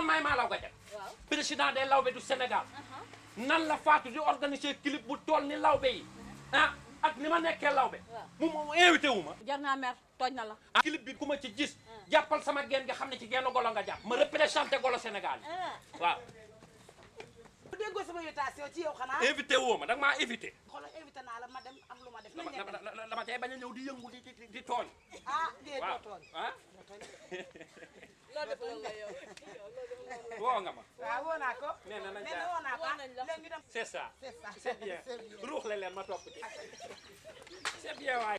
maay maa law ga jag waaw président des lawbe du Sénégal nan la Fatou di organiser clip bu toll ni lawbe yi ah ak ni ma nekkee lawbe Waaw. mu mu invité wu ma jar naa mer tooñ na la ah clip bi ku ma ci gis jàppal sama geen nga xam ne ci genn golo nga jàpp ma représenté golo Sénégal yi waaw bu déggoo sama invitation ci yow xanaa invité woo ma danga maa invité xoolal invité naa la ma dem am lu ma def dama nañ nekk dama dama tey bañ a ñëw di yëngu di di di tooñ ah dee waaw doo tooñ ah loolu def loolu la yow woo nga ma waaw woo naa ko nee na nañ nee na jaar woo naa ko Woo nañ la. léegi ñu dem c'est ça c'est ça c'est bien c'est bien ruux la leen ma topp ci c'est bien waay